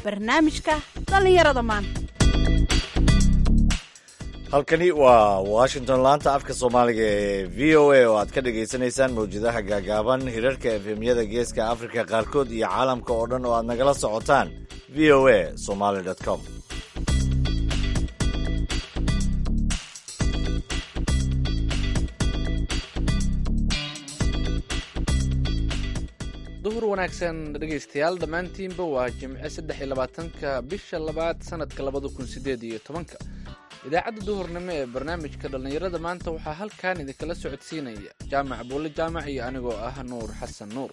barnaamijka dhallinyarada maanta halkani waa washington laanta afka soomaaliga ee v o a oo aad ka dhagaysanaysaan mawjadaha gaagaaban hirarka efemyada geeska afrika qaarkood iyo caalamka oo dhan oo aad nagala socotaan v o a somaly com duhur wanaagsan dhegaystayaal dhammaantiinba waa jimce saddex iyo labaatanka bisha labaad sanadka labada kun sideed iyo tobanka idaacadda duhurnimo ee barnaamijka dhallinyarada maanta waxaa halkan idinkala socodsiinaya jaamac buulle jaamac iyo anigoo ah nuur xasan nuur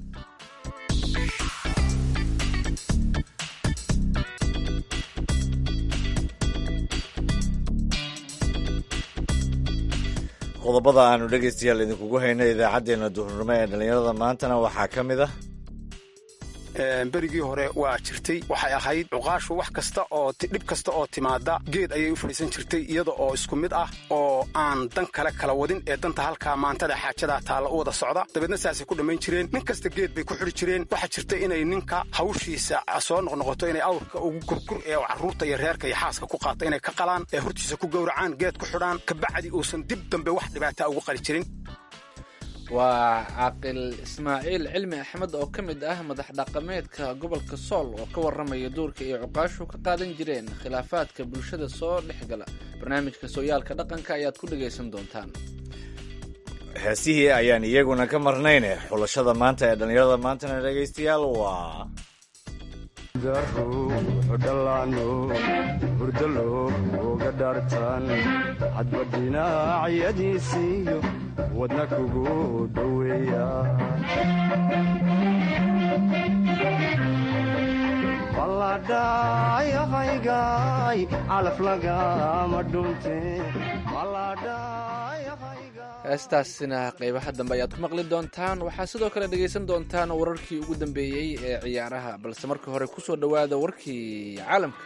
qodobada aanu dhegaystayaal idinkugu hayno idaacaddeenna duhurnimo ee dhallinyarada maantana waxaa ka mid ah berigii hore waa jirtay waxay ahayd cuqaashu wax kasta oo dhib kasta oo timaada geed ayay u fadhiisan jirtay iyada oo isku mid ah oo aan dan kale kala wadin ee danta halkaa maantada xaajadaa taalla u wada socda dabeedna saasay ku dhammayn jireen nin kasta geed bay ku xidhi jireen waxaa jirta inay ninka hawshiisa soo noqnoqoto inay awrka ugu gurgur ee carruurta iyo reerka iyo xaaska ku qaata inay ka qalaan ee hortiisa ku gowracaan geed ku xidhaan kabacdi uusan dib dambe wax dhibaataa ugu qali jirin waa caaqil ismaaciil cilmi axmed oo ka mid ah madax dhaqameedka gobolka sool oo ka warramaya duurka iyo cuqaashu ka qaadan jireen khilaafaadka bulshada soo dhex gala barnaamijka sooyaalka dhaqanka ayaad ku dhagaysan doontaan heesihii ayaan iyaguna ka marnayne xulashada maanta ee dhallinyarada maantana dhegaystayaal waa dhalaano hurdalo uga dhaartaan hadba dhinacyadiisiiyo wadna kugu dhoweeya baladhayahaygaay calaf lagama dhunte heestaasina qaybaha dambe ayaad ku maqli doontaan waxaa sidoo kale dhegaysan doontaan wararkii ugu dambeeyey ee ciyaaraha balse marka hore ku soo dhowaada warkii caalamka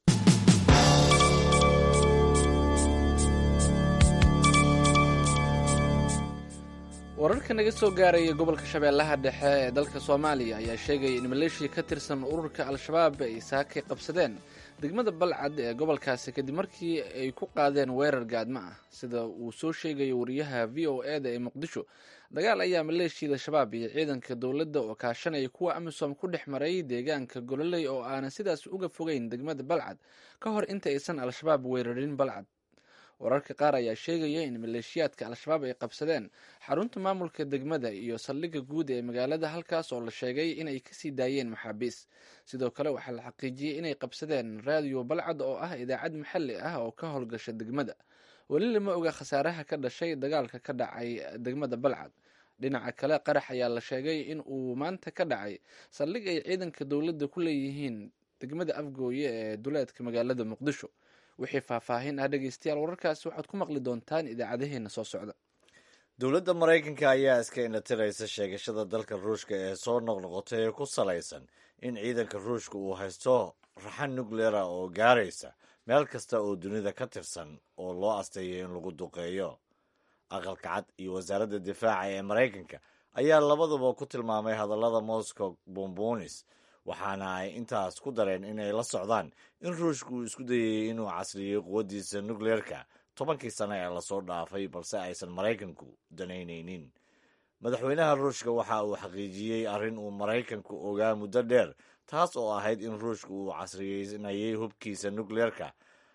wararka naga soo gaaraya gobolka shabeellaha dhexe ee dalka soomaaliya ayaa sheegaya in maleeshiya ka tirsan ururka al-shabaab ay saakay qabsadeen degmada balcad ee gobolkaasi kadib markii ay ku qaadeen weerar gaadmo ah sida uu soo sheegayo wariyaha v o e da ee muqdisho dagaal ayaa maleeshiyada shabaab iyo ciidanka dowladda oo kaashanaya kuwa amisom ku dhex maray deegaanka gololey oo aanan sidaas uga fogeyn degmada balcad ka hor inta aysan al-shabaab weerarin balcad wararka qaar ayaa sheegaya in maleeshiyaadka al-shabaab ay qabsadeen xarunta maamulka degmada iyo saldhigga guud ee magaalada halkaas oo la sheegay inay kasii daayeen maxaabiis sidoo kale waxaa la xaqiijiyey inay qabsadeen raadiyo balcad oo ah idaacad maxalli ah oo ka howlgasha degmada weli lama oga khasaaraha ka dhashay dagaalka ka dhacay degmada balcad dhinaca kale qarax ayaa la sheegay in uu maanta ka dhacay saldhig ay ciidanka dowladda ku leeyihiin degmada afgooye ee duleedka magaalada muqdisho wixii faahfaahin ah dhegeystayaal wararkaasi waxaad ku maqli doontaan idaacadaheena soo socda dowladda maraykanka ayaa iska indhatiraysa sheegashada dalka ruushka ee soo noqnoqotay ee ku salaysan in ciidanka ruushka uu haysto raxan nucleara oo gaaraysa meel kasta oo dunida ka tirsan oo loo asteeyo in lagu duqeeyo aqalka cad iyo wasaaradda difaaca ee maraykanka ayaa labaduba ku tilmaamay hadallada moscow bombonis waxaana ay intaas ku dareen inay la socdaan in ruushka uu isku dayayay inuu casriyey quwaddiisa nukleerka tobankii sano ee lasoo dhaafay balse aysan maraykanku danaynaynin madaxweynaha ruushka waxa uu xaqiijiyey arrin uu maraykanku ogaa muddo dheer taas oo ahayd in ruushka uu casriyeynayay hubkiisa nukleerka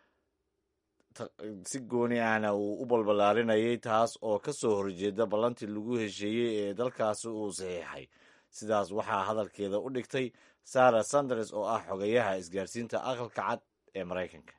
si gooni ahna uu u balbalaarinayay taas oo ka soo horjeeda ballantii lagu hesheeyey ee dalkaasi uu saxiixay sidaas waxaa hadalkeeda u dhigtay sara sanders oo ah xogayaha isgaarsiinta aqalka cad ee maraykanka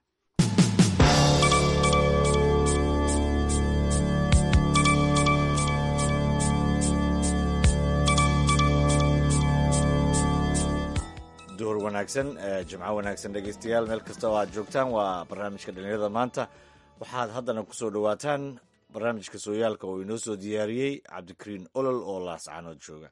duhur wanaagsan jimco wanaagsan dhegeystayaal meel kasta oo aad joogtaan waa barnaamijka dhalinyarada maanta waxaad haddana ku soo dhowaataan barnaamijka sooyaalka oo inoo soo diyaariyey cabdikariin olol oo laascaanood jooga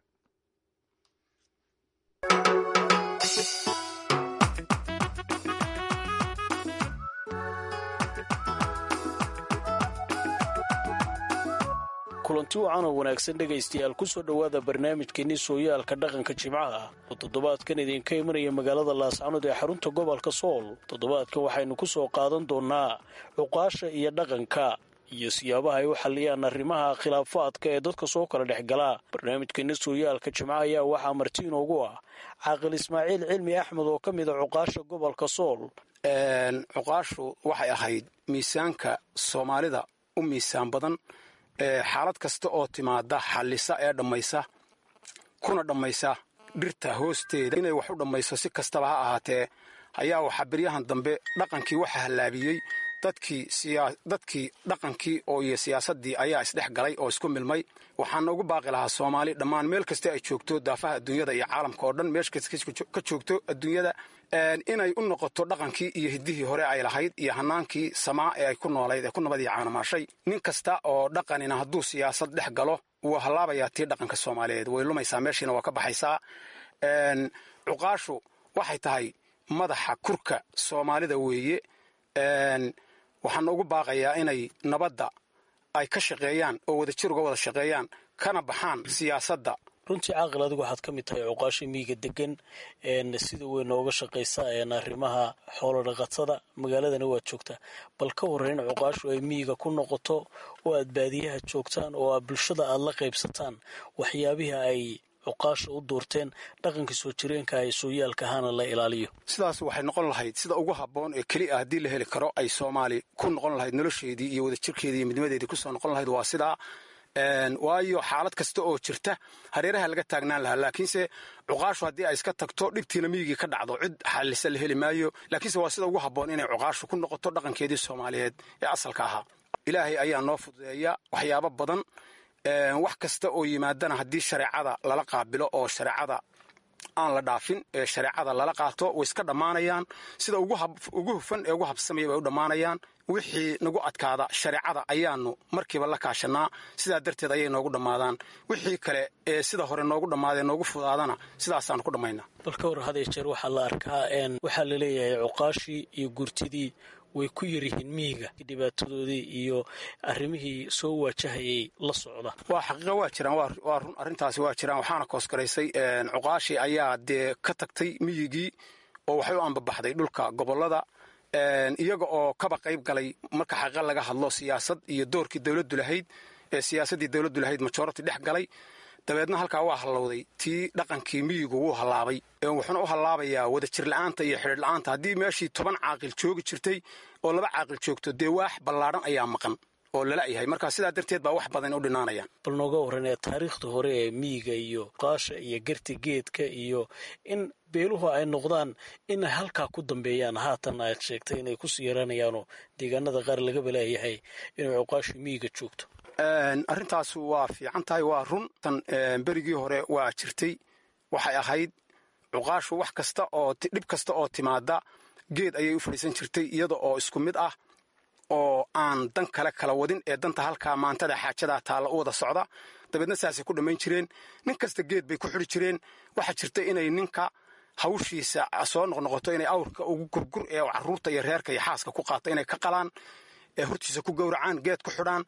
kulanti wacan oo wanaagsan dhegaystayaal kusoo dhowaada barnaamijkeenii sooyaalka dhaqanka jimcaha oo toddobaadkan idinka imanaya magaalada laascanood ee xarunta gobolka sool toddobaadkan waxaynu ku soo qaadan doonnaa cuqaasha iyo dhaqanka iyo siyaabaha ay u xalliyaan arrimaha khilaafaadka ee dadka soo kala dhex galaa barnaamijkeeni sooyaalka jimco ayaa waxaa marti inoogu ah caaqil ismaaciil cilmi axmed oo ka mid a cuqaasha gobolka sool cuqaashu waxay ahayd miisaanka soomaalida u miisaan badan xaalad kasta oo timaada xallisa ee dhammaysa kuna dhammaysa dhirta hoosteeda inay wax u dhammayso si kastaba ha ahaatee ayaa waxaa beryahan dambe dhaqankii waxa hallaabiyey dadkii dhaqankii oo iyo siyaasaddii ayaa isdhex galay oo isku milmay waxaana ugu baaqi lahaa soomaali dhammaan meel kasta ay joogto daafaha adduunyada iyo caalamka oo dhan meesh kasta ka joogto adduunyada inay u noqoto dhaqankii iyo hiddihii hore ay lahayd iyo hanaankii samaa ee ay ku noolayd ee ku nabadii caanamaashay nin kasta oo dhaqanina hadduu siyaasad dhex galo wuu hallaabayaa tii dhaqanka soomaaliyeed way lumaysaa meeshiina waa ka baxaysaa cuqaashu waxay tahay madaxa kurka soomaalida weeye waxaana ugu baaqayaa inay nabadda ay ka shaqeeyaan oo wadajir uga wada shaqeeyaan kana baxaan siyaasadda runtii caaqil adigu waxaad ka mid tahay cuqaasha miyiga degan sida weyn nooga shaqaysa arrimaha xoolo dhaqatada magaaladana waad joogtaa bal ka warran in cuqaashu ay miyiga ku noqoto oo aad baadiyaha joogtaan oo aad bulshada aad la qaybsataan waxyaabihii ay cuqaasha u duurteen dhaqanka soo jireenka ay sooyaalka ahaana la ilaaliyo sidaas waxay noqon lahayd sida ugu habboon ee keli ah haddii la heli karo ay soomaali ku noqon lahayd nolosheedii iyo wadajirkeedii iyo midnimadeedii kusoo noqon lahayd waa sidaa waayo xaalad kasta oo jirta hareeraha laga taagnaan lahaa laakiinse cuqaashu haddii ay iska tagto dhibtiina miyigii ka dhacdo cid xalisa la heli maayo laakiinse waa sida ugu habboon inay cuqaashu ku noqoto dhaqankeedii soomaaliyeed ee asalka ahaa ilaahay ayaa noo fududeeya waxyaabo badan wax kasta oo yimaadana haddii shareecada lala qaabilo oo shareecada aan la dhaafin ee shareecada lala qaato way iska dhammaanayaan sida ugu hufan ee ugu habsamaya bay u dhammaanayaan wixii nagu adkaada shareecada ayaanu markiiba la kaashanaa sidaa darteed ayay noogu dhammaadaan wixii kale ee sida hore noogu dhammaadee noogu fudaadana sidaasaanu ku dhammaynaa bal ka war hadee jeer waxaa la arkaa waxaa la leeyahay cuqaashii iyo gurtidii way ku yaryihiin miyiga dhibaatadoodii iyo arrimihii soo waajahayay la socda waa xaqiiqa waa jiraan waa run arrintaasi waa jiraan waxaana koosgaraysay cuqaashii ayaa dee ka tagtay miyigii oo waxay u ambabaxday dhulka gobollada iyaga oo kaba qayb galay marka xaqiiqa laga hadlo siyaasad iyo doorkii dowladdu lahayd ee siyaasaddii dowladdu lahayd majority dhex galay dabeedna halkaa waa hallowday tii dhaqankii miyigu wuu hallaabay wuxuuna u hallaabayaa wadajir la'aanta iyo xidhiir la'aanta haddii meeshii toban caaqil joogi jirtay oo laba caaqil joogto dee waax ballaadhan ayaa maqan oo lala yahay marka sidaa darteed baa wax badan u dhinaanayaan bal nooga warran ee taariikhda hore ee miyiga iyo qaasha iyo garti geedka iyo in beeluhu ay noqdaan inay halkaa ku dambeeyaan haatan aad sheegtay inay kusii yaranayaanoo deegaanada qaar laga balaayahay inay cuqaasha miyiga joogto arrintaas waa fiican tahay waa run tan berigii hore waa jirtay waxay ahayd cuqaashu wax kasta oo dhib kasta oo timaada geed ayay u fadhiisan jirtay iyada oo isku mid ah oo aan dan kale kala wadin ee danta halkaa maantada xaajadaa taalla u wada socda dabeedna saasay ku dhammayn jireen nin kasta geed bay ku xidhi jireen waxaa jirta inay ninka hawshiisa soo noqnoqoto inay awrka ugu gurgur ee carruurta iyo reerka iyo xaaska ku qaata inay ka qalaan ee hortiisa ku gowracaan geed ku xidhaan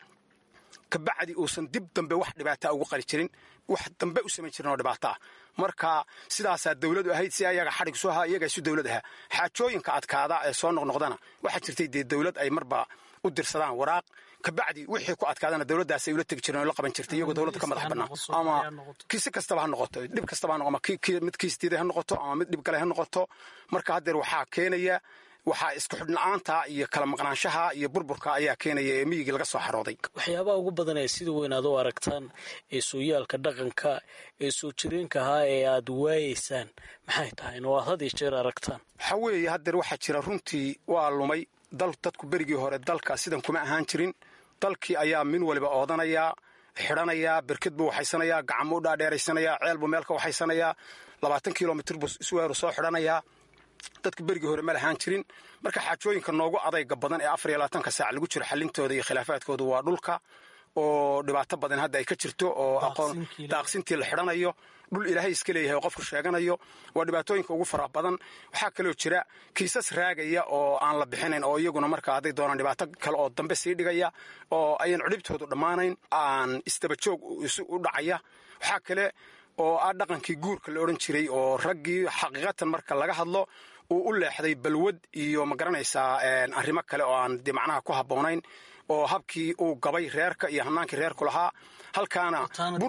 kabacdi uusan dib dambe wax dhibaataa ugu qali jirin wax dambe u samayn jirin oo dhibaato ah marka sidaasaa dawladu ahayd si ayaga xadhig soo ahaa iyagaa isu dawlad ahaa xaajooyinka adkaada ee soo noqnoqdana waxaa jirtay dee dawlad ay marba u dirsadaan waraaq kabacdi wixii ku adkaadana dawladdaasay ula tegi jireen oo la qaban jirtay iyagoo dawladda ka madax bannaan ama si kastaba ha noqoto dhib kastaba ha noqo ama mid kiistiida ha noqoto ama mid dhib gale ha noqoto marka haddeer waxaa keenaya waxaa isku xidhna'aanta iyo kala maqnaanshaha iyo burburka ayaa keenaya ee miyigii laga soo xarooday waxyaabaha ugu badan ee sida weyn aad u aragtaan ee sooyaalka dhaqanka ee soo jireenka ahaa ee aad waayeysaan maxay tahay in waad had iyo jeer aragtaan waxaa weeye haddeer waxaa jira runtii waa lumay dal dadku berigii hore dalka sidan kuma ahaan jirin dalkii ayaa min waliba oodanayaa xidhanayaa berked buu waxaysanayaa gacmo u dhaadheeraysanayaa ceel buu meel ka waxaysanayaa labaatan kilomitr buu isweeru soo xidhanayaa dadka berigii hore ma lahaan jirin marka xaajooyinka noogu adayga badan ee afar iyo labaatanka saac lagu jiro xallintooda iyo khilaafaadkooda waa dhulka oo dhibaato badan hadda ay ka jirto oo aqoon daaqsintii la xidhanayo dhul ilaahay iska leeyahay oo qofku sheeganayo waa dhibaatooyinka ugu faraha badan waxaa kaloo jira kiisas raagaya oo aan la bixinayn oo iyaguna marka hadday doonaan dhibaato kale oo dambe sii dhigaya oo ayan cudhibtoodu dhammaanayn aan isdabajoog u dhacaya waxaa kale oo ah dhaqankii guurka la odhan jiray oo raggii xaqiiqatan marka laga hadlo uu u leexday balwad iyo ma garanaysaa arrimo kale oo aan de macnaha ku habboonayn oo habkii uu gabay reerka iyo hanaankii reerku lahaa halkaana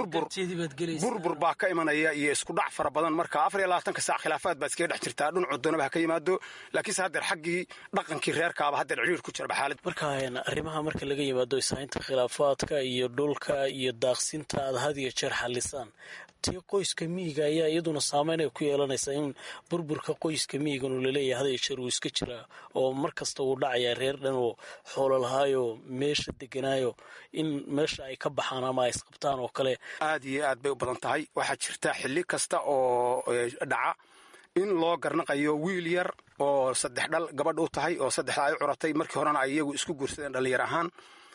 burbur baa ka imanaya iyo isku dhac fara badan marka afar iyo labaatanka saac khilaafaad baa iskaga dhex jirtaa dhinacu doonaba ha ka yimaado laakiinse haddeer xaggii dhaqankii reerkaaba haddeer ciriir ku jiraba xaalad marka arrimaha marka laga yimaado ishaynta khilaafaadka iyo dhulka iyo daaqsinta aad had iyo jeer xallisaan tii qoyska miyiga ayaa iyaduna saameyn ay ku yeelanaysaa in burburka qoyska miyigan uu laleeyahay had iyo jeer uu iska jiraa oo mar kasta uu dhacayaa reer dhan oo xoolo lahaayo meesha deganaayo in meesha ay ka baxaan ama ay isqabtaan oo kale aad iyo aad bay u badan tahay waxaa jirta xilli kasta oo dhaca in loo garnaqayo wiil yar oo saddex dhal gabadh u tahay oo saddexda ay curatay markii horena ay iyagu isku guursadeen dhallinyar ahaan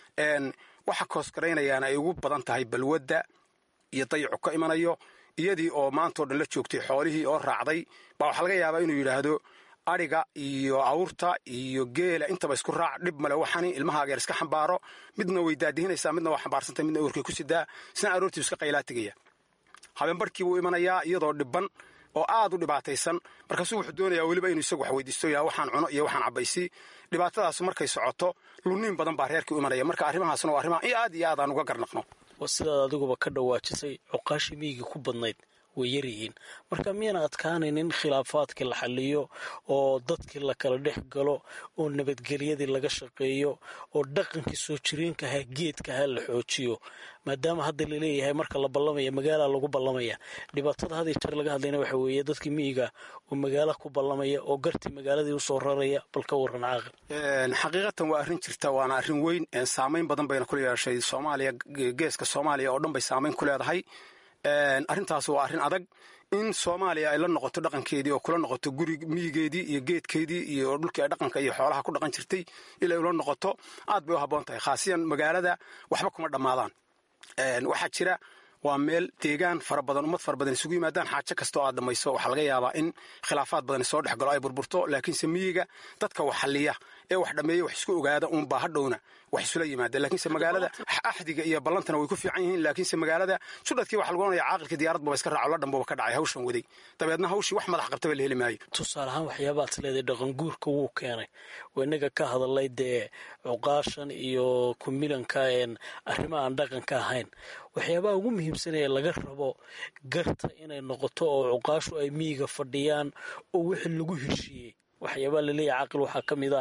waxa koosgaraynayaana ay ugu badan tahay balwadda iyo dayacu ka imanayo iyadii oo maantao dhan la joogtay xoolihii oo raacday baa waxaa laga yaabaa inuu yidhaahdo adhiga iyo awrta iyo geela intaba isku raac dhib male waxani ilmahaageer iska xambaaro midna way daadihinaysaa midna waa xambaarsantay midna uurkay ku sidaa isna aroortii iska qaylaa tegaya habeenbarhkii buu imanayaa iyadoo dhibban oo aad u dhibaataysan markaasuu wuxuu doonayaa weliba inuu isagu wax weydiisto yaa waxaan cuno iyo waxaan cabaysii dhibaatadaas markay socoto lunniin badan baa reerkii u imanaya marka arrimahaasna waa arrimaha aad iyo aad aan uga garnaqno sidaad adiguba ka dhawaajisay cuqaashii miyigii ku badnayd way yaryihiin marka miyana adkaanayn in khilaafaadkii la xaliyo oo dadkii la kala dhex galo oo nabadgelyadii laga shaqeeyo oo dhaqankii soo jireenkaha geedkaha la xoojiyo maadaama hadda laleeyahay marka la ballamaya magaala lagu ballamaya dhibaatada had iyo jeer laga hadlayna waxa weeye dadkii miyiga oo magaala ku ballamaya oo gartii magaaladii usoo raraya bal ka waran caaqil xaqiiqatan waa arrin jirta waana arrin weyn saamayn badan bayna ku yeeshay soomaaliya geeska soomaaliya oo dhan bay saamayn ku leedahay arrintaas waa arrin adag in soomaaliya ay la noqoto dhaqankeedii oo kula noqoto guri miyigeedii iyo geedkeedii iyo dhulkii ay dhaqanka iyo xoolaha ku dhaqan jirtay ilay ula noqoto aad bay u habboon tahay khaasiyan magaalada waxba kuma dhammaadaan waxaa jira waa meel deegaan fara badan ummad fara badan isugu yimaadaan xaajo kasta oo aad dhammayso waxaa laga yaabaa in khilaafaad badan soo dhex galo ay burburto laakiinse miyiga dadka wax xalliya ee wax dhammeeya wax isku ogaada uunbaa hadhowna wax isula yimaada laakiinse magaalada axdiga iyo ballantana way ku fiican yihiin laakiinse magaalada sudhadkii waxa lagu ohanaya caaqilka diyaaradba iska raaco la dhambuba ka dhacay hawshan waday dabeedna hawshii wax madax qabtaba la heli maayo tusaale ahaan waxyaabaad leedahay dhaqanguurka wuu keenay waa inaga ka hadalay dee cuqaashan iyo kumilanka arrimaha aan dhaqanka ahayn waxyaabaha ugu muhiimsanaya laga rabo garta inay noqoto oo cuqaashu ay miyiga fadhiyaan oo wixii lagu heshiiyey waxyaabaa laleeyahay caqil waxaa ka mid a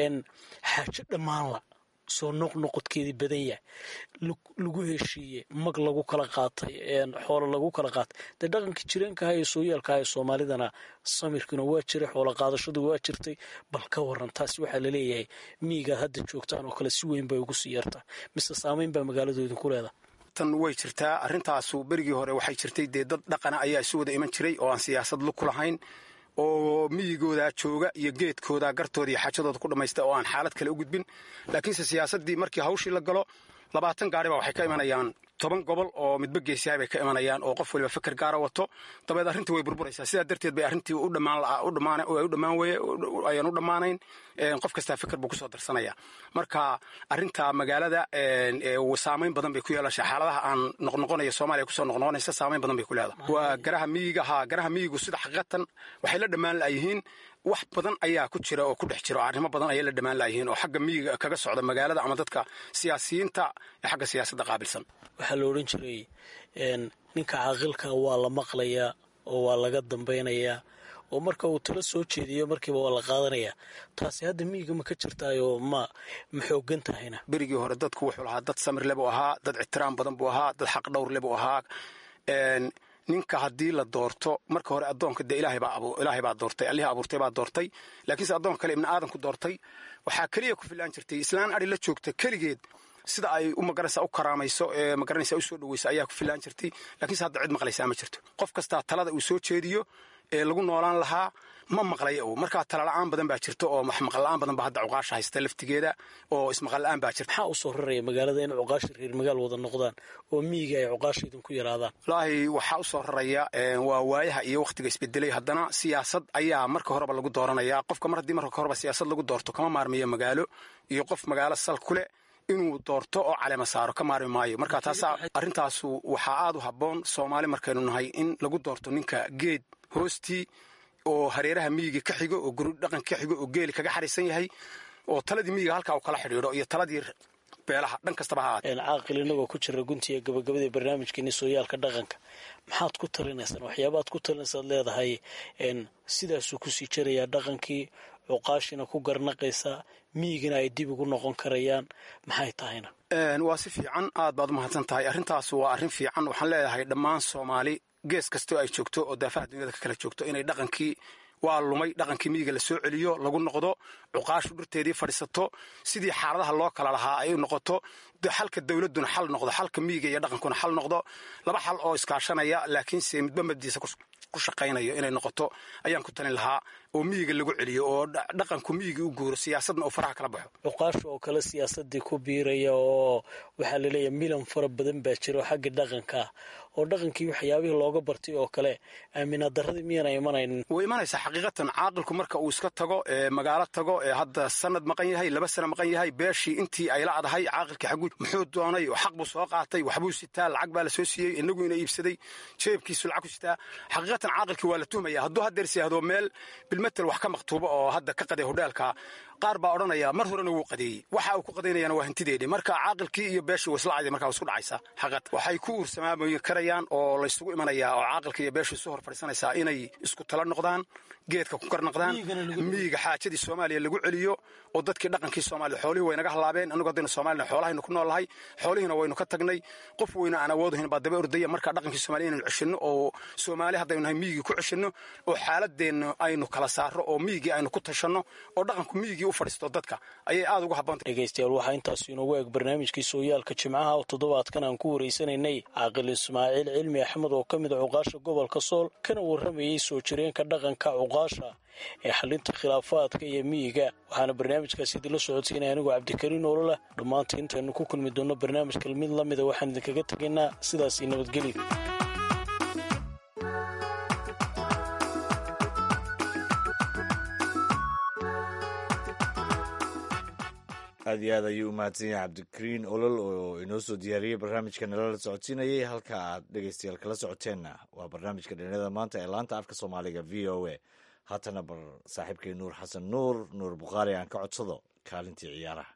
xaajo dhammaanla soo noqnoqodkeedii badan yahay lagu heshiiyey mag lagu kala qaatay xoolo lagu kala qaatay dee dhaqankii jireenkaha iyo sooyaalkaha ee soomaalidana samirkiina waa jiray xoolo qaadashadu waa jirtay bal ka waran taasi waxaa laleeyahay miyigaad hadda joogtaan oo kale si weyn bay ugu sii yartaa mise saamayn baa magaaladu idinku leedahay tan way jirtaa arrintaasu berigii hore waxay jirtay dee dad dhaqana ayaa isu wada iman jiray oo aan siyaasad ku lahayn oo miyigooda jooga iyo geedkooda gartooda iyo xaajadooda ku dhammaysta oo aan xaalad kale u gudbin laakiinse siyaasaddii markii hawshii la galo labaatan gaari baa waxay ka imanayaan toban gobol oo midba geesiyahay bay ka imanayaan oo qof waliba fikir gaara wato dabeed arrintii way burburaysaa sidaa darteed bay arrintii u dhammaan weye ayaan u dhammaanayn qof kastaa fikir buu kusoo darsanaya marka arrinta magaalada saamayn badan bay ku yeelashaa xaaladaha aan noqnoqonaya soomaaliya kusoo noqnoqonaysa saamayn badan bay ku leedahay waa garaha miyiga ha garaha miyigu sida xaqiiqatan waxay la dhammaan la'yihiin wax badan ayaa ku jira oo ku dhex jira oo arrimo badan ayay la dhammaan la'yihiin oo xagga miyiga kaga socda magaalada ama dadka siyaasiyiinta ee xagga siyaasadda qaabilsan waxaa la odhan jiray ninka caaqilka waa la maqlayaa oo waa laga dambaynayaa oo marka uu talo soo jeediyo markiiba waa la qaadanayaa taasi hadda miyiga ma ka jirtaayoo ma ma xoogan tahayna berigii hore dadku wuxuu lahaa dad samirle buu ahaa dad ictiraam badan buu ahaa dad xaq dhowrle buu ahaa ninka haddii la doorto marka hore addoonka dee ilaahay baa doortay allihii abuurtay baa doortay laakiinse addoonka kale ibni aadanku doortay waxaa keliya ku filaan jirtay islaan adhi la joogta keligeed sida ay u magaranaysa u karaamayso ee magaranaysa u soo dhaweyso ayaa ku filaan jirtay laakiinse hadda cid maqlaysaa ma jirto qof kastaa talada uu soo jeediyo ee lagu noolaan lahaa ma maqlaya o markaa talala'aan badan baa jirta oo maqalla-aan badan baa hadda cuqaasha haysta laftigeeda oo ismaqalla-aan baa jirta maxaa u soo raraya magaalada in cuqaasha reer magaal wada noqdaan oo miyiga ay cuqaasha idinku yaraadaan wallaahi waxaa u soo raraya waa waayaha iyo wakhtiga isbedelay haddana siyaasad ayaa marka horeba lagu dooranaya qofka mar haddii marka horeba siyaasad lagu doorto kama maarmiyo magaalo iyo qof magaalo sal ku leh inuu doorto oo caleema saaro ka maarmi maayo marka taasa arrintaasu waxaa aad u habboon soomaali markaynu nahay in lagu doorto ninka geed hoostii oo hareeraha miyiga ka xigo oo guri dhaqan ka xigo oo geeli kaga xariisan yahay oo taladii miyiga halkaa uu kala xidhiidho iyo taladii beelaha dhan kastaba ha ahaatee caaqil inagoo ku jira guntiga gabagabada barnaamijkeeni sooyaalka dhaqanka maxaad ku talinaysaan waxyaabaad ku talinaysaad leedahay sidaasuu kusii jarayaa dhaqankii cuqaashina ku garnaqaysaa miyigana ay dib ugu noqon karayaan maxay tahayna waa si fiican aad baad u mahadsan tahay arrintaas waa arrin fiican waxaan leedahay dhammaan soomaali gees kastoo ay joogto oo daafaha dunyada ka kala joogto inay dhaqankii waa lumay dhaqankii miyiga la soo celiyo lagu noqdo cuqaashu dhurteedii fadhiisato sidii xaaladaha loo kala lahaa ay noqoto xalka dowladduna xal noqdo xalka miyiga iyo dhaqankuna xal noqdo laba xal oo iskaashanaya laakiinse midba mabdiisa ku shaqaynayo inay noqoto ayaan ku talin lahaa oo miyiga lagu celiyo oo dhaqanku miyigii u guuro siyaasadna uu faraha kala baxo cuqaasha oo kale siyaasadii ku biiraya oo waxaa laleeyahay milan fara badan baa jira oo xagga dhaqanka oo dhaqankii waxyaabihii looga bartay oo kale aaminaad daradii miyaana imanaynin way imanaysaa xaqiiqatan caaqilku marka uu iska tago ee magaalo tago ee hadda sanad maqan yahay laba sana maqan yahay beeshii intii ay la adahay caaqilkii xaguu muxuu doonay oo xaq buu soo qaatay waxbuu sitaa lacag baa la soo siiyey inagu ina iibsaday jeebkiisu lacag ku sitaa xaqiiqatan caaqilkii waa la tuhmaya hadduu haddeer siyaahdo meel bilmetel wax ka maktuubo oo hadda ka qaday hodheelka qaar baa odhanaya mar horena wuu qadeeyey waxa uu ku qadaynayana waa hantideedhi marka caaqilkii iyo beeshii wasla cadi markaa isku dhacaysa xaqad waxay ku uursamaamoyi karayaan oo laysugu imanayaa oo caaqilka iyo beeshii isu hor fadhiisanaysaa inay isku tala noqdaan geedka ku karnaqdaan miyiga xaajadii soomaaliya lagu celiyo oo dadkii dhaqankii soomaaliya xoolihii way naga halaabeen annagu haddaynu soomaalina xoolahaynu ku noolahay xoolihiina waynu ka tagnay qof weyna aan awoodahin baa daba ordaya marka dhaqankii soomaaliya inaynu ceshanno oo soomaali haddaynu nahay miyigii ku ceshanno oo xaaladeenna aynu kala saarro oo miyigii aynu ku tashanno oo dhaqanku miyigii u fadhiisto dadka ayay aad uga habboonta dhegaystayaal waxaa intaas inoogu eeg barnaamijkii sooyaalka jimcaha oo toddobaadkan aan ku wareysanaynay caaqil ismaaciil cilmi axmed oo ka mid a cuqaasha gobolka sool kana warramayey soo jireenka dhaqanka cuqaasha ee xalinta khilaafaadka iyo miyiga waxaana barnaamijkaasi idinla socodsiinaya anigoo cabdikariin ololah dhammaanta intaynu ku kulmi doonno barnaamijka mid la mida waxaan idinkaga tegaynaa sidaasii nabadgelyo aad iyo aad ayuu u mahadsan yahay cabdikariin olol oo inoo soo diyaariyey barnaamijka nalala socodsiinayay halka aad dhegeystayaal kala socoteenna waa barnaamijka dhallinyarada maanta ee laanta afka soomaaliga v o a haatana bar saaxiibkay nuur xasan nuur nuur bukhaari aan ka codsado kaalintii ciyaaraha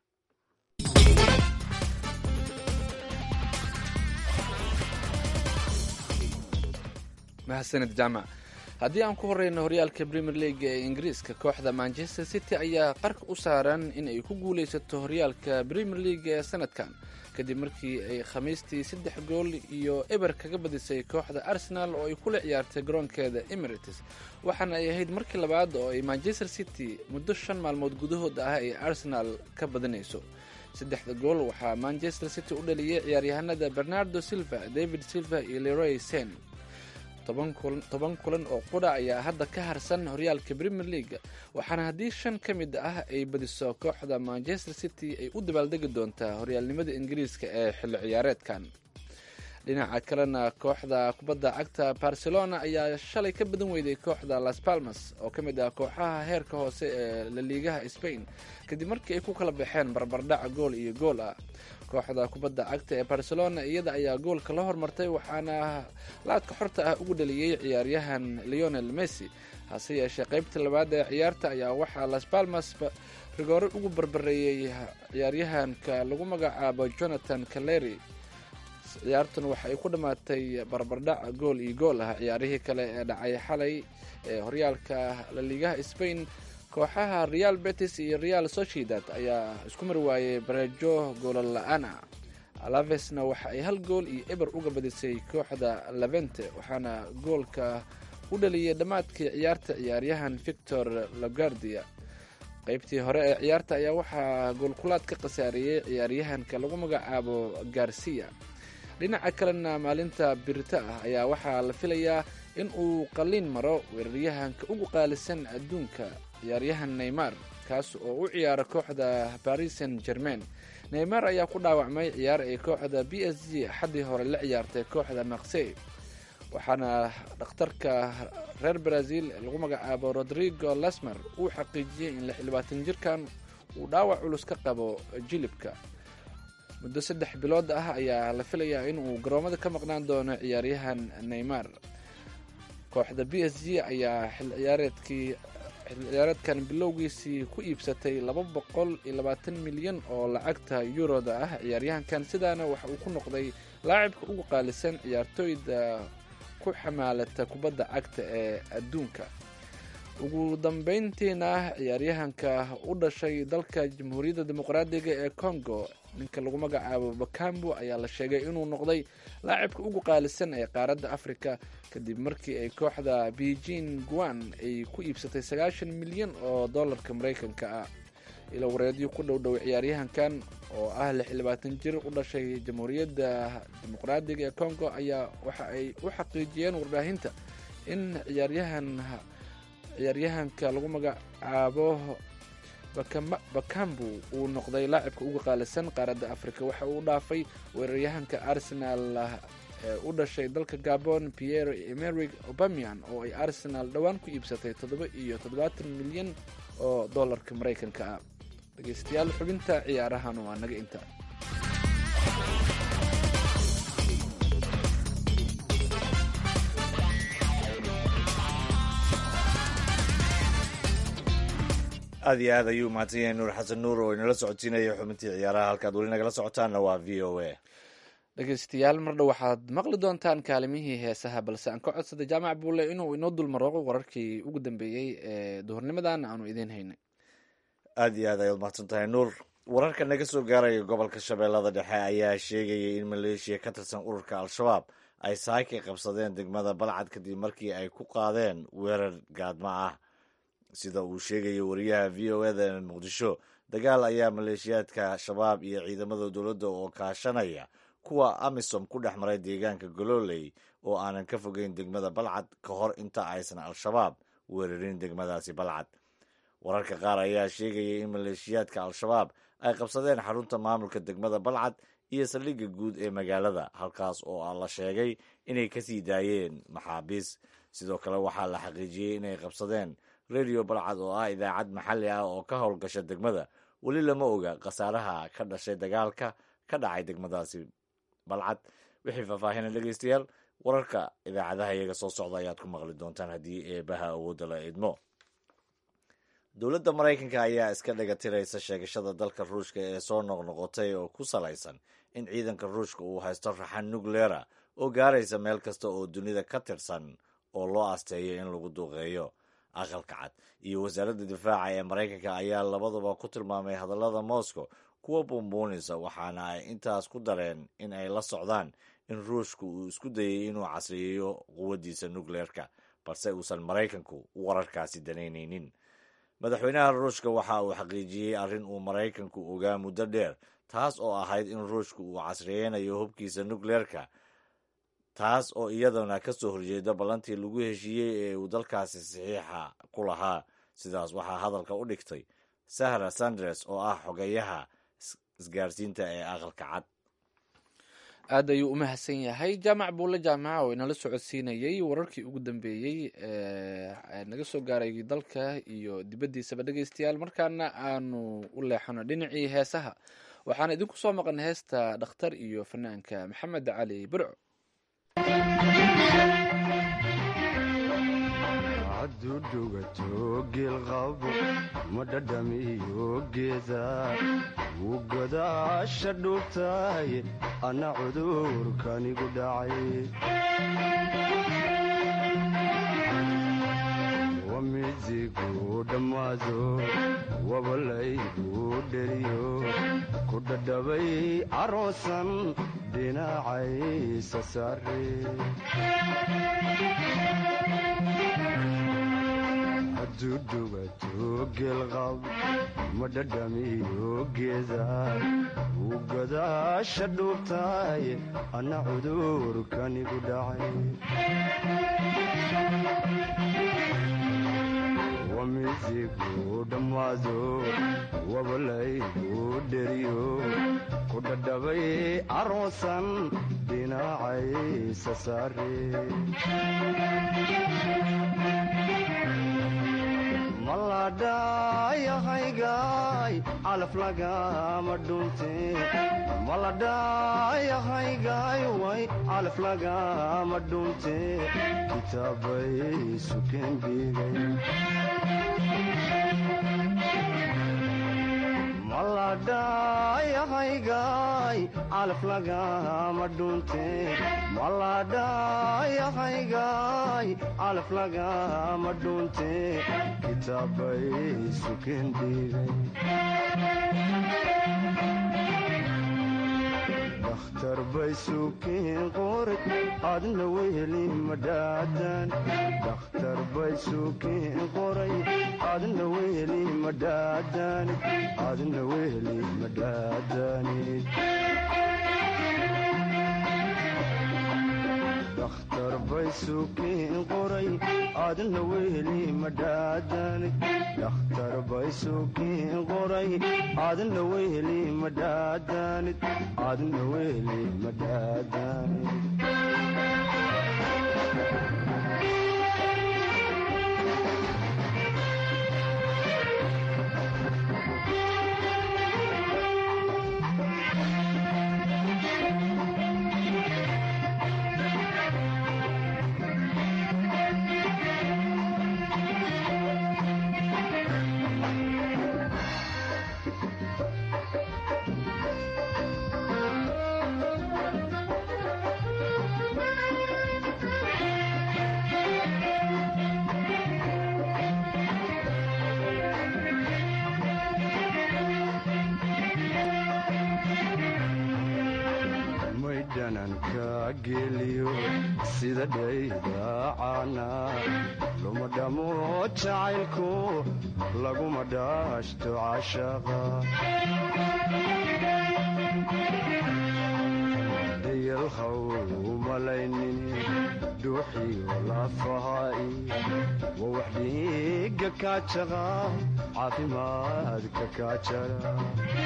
mahadsanid jaamac haddii aan ku horeyno horyaalka premier league ee ingiriiska kooxda manchester city ayaa qarka u saaran in ay ku guuleysato horyaalka premier league ee sanadkan kadib markii ay khamiistii saddex gool iyo eber kaga badisay kooxda arsenal oo ay kula ciyaartay garoonkeeda emirates waxaana ay ahayd markii labaad oo ay manchester city muddo shan maalmood gudahood ah ay arsenal ka badinayso saddexda gool waxaa manchester city u dhaliyey ciyaaryahanada bernardo silva david silva iyo leroy sen toban kulan oo qudha ayaa hadda ka harsan horyaalka premier league waxaana haddii shan ka mid ah ay badiso kooxda manchester city ay u dabaaldegi doontaa horyaalnimada ingiriiska ee xilli ciyaareedkan dhinaca kalena kooxda kubadda cagta barcelona ayaa shalay ka badan weyday kooxda las palmas oo ka mid ah kooxaha heerka hoose ee laliigaha spain kadib markii ay ku kala baxeen barbardhac gool iyo gool ah kooxda kubadda cagta ee barcelona iyada ayaa goolka la hormartay waxaana laadka xorta ah ugu dhaliyey ciyaaryahan leonel messi hase yeeshee qeybta labaad ee ciyaarta ayaa waxaa las palmas rigoore ugu barbareeyey ciyaaryahanka lagu magacaabo jonathan caleri ciyaartuna waxa ay ku dhammaatay barbardhac gool iyo gool ah ciyaarihii kale ee dhacay xalay ee horyaalka laliigaha spain kooxaha real betis iyo real sociedad ayaa isku mari waayey bareejo goola la-aan ah alavesna waxa ay hal gool iyo eber uga badisay kooxda levente waxaana goolka u dhaliyay dhammaadkii ciyaarta ciyaaryahan victor lagardia qeybtii hore ee ciyaarta ayaa waxaa goolkulaad ka khasaariyey ciyaaryahanka lagu magacaabo garcia dhinaca kalena maalinta birita ah ayaa waxaa la filayaa in uu qalliin maro weeraryahanka ugu qaalisan adduunka ciyaaryahan neymar kaas oo u ciyaara kooxda baris saint germain neymar ayaa ku dhaawacmay ciyaar ay kooxda b s g axaddii hore la ciyaartay kooxda maksey waxaana dhakhtarka reer brazil ee lagu magacaabo rodrigo lasmer uu xaqiijiyey in lixlabaatan jirkan uu dhaawac culus ka qabo jilibka muddo saddex bilood ah ayaa la filayaa in uu garoomada ka maqnaan doono ciyaaryahan neymar kooxda b s g ayaa xil ciyaareedkii xil ciyaareedkan bilowgiisii ku iibsatay laba boqol iyo labaatan milyan oo lacagta yuroda ah ciyaaryahankan sidaana waxa uu ku noqday laacibka ugu qaalisan ciyaartooyda ku xamaalata kubadda cagta ee adduunka ugu dambeyntiina ciyaaryahanka u dhashay dalka jamhuuriyadda dimuqraadiga ee congo ninka lagu magacaabo bakambu ayaa la sheegay inuu noqday laacibka ugu qaalisan ee qaaradda africa kadib markii ay kooxda beijing guan ay ku iibsatay sagaashan milyan oo dollarka maraykanka ah ilo wareedyo ku dhow dhow ciyaaryahankan oo ah lix iyo labaatan jir u dhashay jamhuuriyadda dimuqraadiga ee congo ayaa waxa ay u xaqiijiyeen warbaahinta in ciyaaryahan ciyaaryahanka lagu magacaabo bakambu uu noqday laacibka uga qaalisan qaaradda africa waxa uu dhaafay weeraryahanka arsenal ee u dhashay dalka gabon pierre emeric obamian oo ay arsenal dhowaan ku iibsatay toddoba iyo toddobaatan milyan oo dollarka maraykanka ah dhegeystayaal xubinta ciyaarahan waa naga inta aad iyo aad ayuu mahadsan yahay nuur xasan nuur oo inala socodsiinaya xubintii ciyaaraha halkaad weli nagala socotaanna waa v o a dhegeystayaal mardhow waxaad maqli doontaan kaalimihii heesaha balse aan ka codsaday jaamac buule inuu inoo dulmarooqo wararkii ugu dambeeyey ee duhurnimadan aanu idiin haynay aad iyo aad ayaad mahadsan tahay nuur wararka naga soo gaaraya gobolka shabeellada dhexe ayaa sheegayay in maleeshiya ka tirsan ururka al-shabaab ay saaki qabsadeen degmada balcad kadib markii ay ku qaadeen weerar gaadmo ah sida uu sheegaya wariyaha v o eda ee muqdisho dagaal ayaa maleeshiyaadka shabaab iyo ciidamada dowladda oo kaashanaya kuwa amisom ku dhex maray deegaanka gololey oo aanan ka fogeyn degmada balcad ka hor inta aysan al-shabaab weerarin degmadaasi balcad wararka qaar ayaa sheegaya in maleeshiyaadka al-shabaab ay qabsadeen xarunta maamulka degmada balcad iyo saldhigga guud ee magaalada halkaas oo la sheegay inay kasii daayeen maxaabiis sidoo kale waxaa la xaqiijiyey inay qabsadeen radio balcad oo ah idaacad maxalli ah oo ka howlgasha degmada weli lama oga khasaaraha ka dhashay dagaalka ka dhacay degmadaasi balcad wixii faahfaahina dhegeystayaal wararka idaacadaha iyaga soo socda ayaad ku maqli doontaan haddii eebaha awoodda la idmo dowladda maraykanka ayaa iska dhagatiraysa sheegashada dalka ruushka ee soo noqnoqotay oo ku salaysan in ciidanka ruushka uu haysto raxan nucleera oo gaaraysa meel kasta oo dunida ka tirsan oo loo asteeyo in lagu duqeeyo aqalka cad iyo wasaaradda difaaca ee maraykanka ayaa labaduba ku tilmaamay hadallada moscow kuwa buunbuunaysa waxaana ay intaas ku dareen in ay la socdaan in ruushku uu isku dayay inuu casriyeeyo quwaddiisa nukleerka balse uusan maraykanku wararkaasi danaynaynin madaxweynaha ruushka waxa uu xaqiijiyey arrin uu maraykanku ogaa muddo dheer taas oo ahayd in ruushku uu casriyeynayo hubkiisa nukleerka taas oo iyadana ka soo horjeeda ballantii lagu heshiiyey ee uu dalkaasi saxiixa ku lahaa sidaas waxaa hadalka u dhigtay sahra sanders oo ah xogeyaha isgaarsiinta ee aqalka cad aad ayuu u mahadsan yahay jaamac buule jaamaca oo inala socodsiinayey wararkii ugu dambeeyey ee naga soo gaaray dalka iyo dibaddiisaba dhegeystayaal markaana aanu u leexano dhinacii heesaha waxaana idinku soo maqan heesta dhakhtar iyo fanaanka maxamed cali burco hadduu dhugato geelqabo ma dhadhamiyo geeda wuu godaasha dhuubtahay anna cudurkanigu dhacay wamizigu dhammaado wabalaygu dheriyo ku dhadhabay caroosan dhinacaysa saare hadduu dhugato geelqab ma dhadhamiyo geeda uu gadaasha dhuubtaay anna cudurkanigu dhacay wamizigu dhammaado wabalaygu dheriyo ku dhadhabay aroosan dhinacaysa saare maladhayahaygaay calaf lagama dhunte maladhayahaygaay way calaf lagama dhunte kitaabay sukeen biigay maladhayahaygaay calaf lagama dhunte maladhayahaygaay calaf lagama dhunte kitaabay sukeen dhiigay dakhtar bay suukiin qoray adna weheli madhaadan dakhtar bay suukiin qoray adna weheli madhaadanid adna weheli madhaadanid dakhtar bay suukiin qoray adna weheli madhaadanid dakhtar bay suukiin qoray adna weheli madhaadanid adna weheli madhaadanid maydhananka geliyo sida dhaydaacana luma dhamo jacaylku laguma dhaashto cashaqa dayalhaw umalaynin dhuuxiyo lafahaai wa wax dhiiga kaajaqa caafimaadka kaajara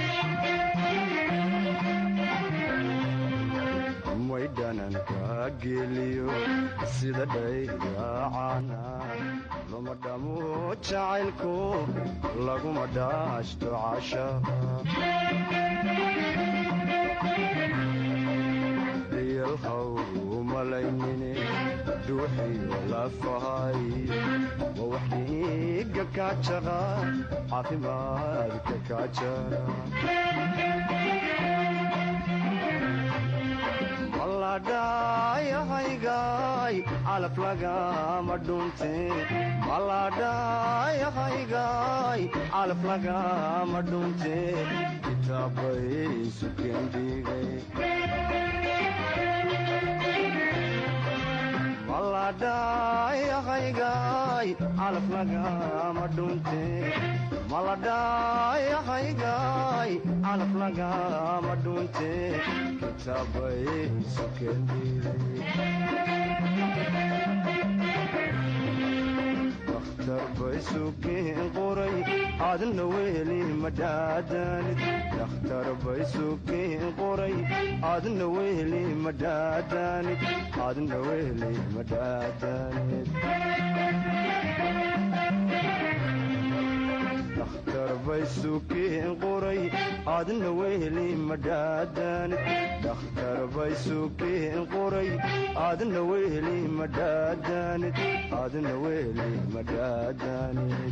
maydhananka geliyo sida dhaydaacana luma dhamo jacaylku laguma dhaashto cashaqa dayalhaw umalaynine dhuuxiyo lafahay wa wax dhiiga kaajaqa caafimaadka kaajara maladhayahaygaay calaf lagama dhunte maladhayahaygaay calaf lagama dhunte kitaabay sukeen dhiigay maladhayahaygaay calaf lagama dhunte maladhayahaygaay calaf lagama dhunte kitaabay sukeen dakhtar bay suukiin qoray adna weheli madhaadanid dakhtar bay suukiin qoray adna weheli madhaadanid adna weheli madhaadanid dakhtar bay suukiin qoray adna weheli madhaadanid dakhtar bay suukiin qoray adna weheli madhaadanid adna weheli madhaadanid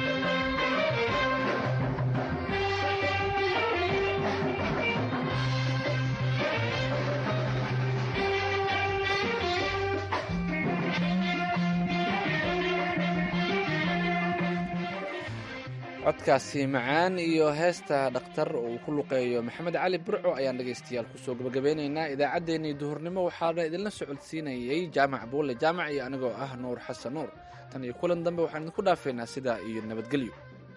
codkaasi macaan iyo heesta dhakhtar uu ku luqeeyo maxamed cali burco ayaan dhegaystayaal kusoo gabagabeynaynaa idaacaddeenii duhurnimo waxaana idinla socodsiinayay jaamac buulle jaamac iyo anigoo ah nuur xasan nuur tan iyo kulan dambe waxaan idinku dhaafeynaa sidaa iyo nabadgelyo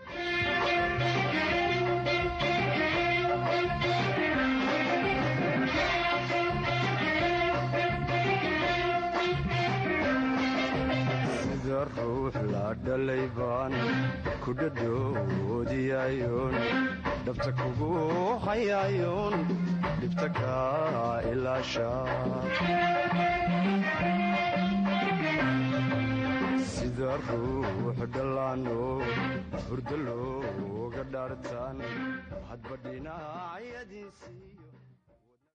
sida ruux la dhalay baan ku dhadhoodiyayoon dhabta kugu hayayoon dhibta ka ilaasha sida ruux dhallaano hurdo looga dhaartaan hadba dhinacyadiisiiyo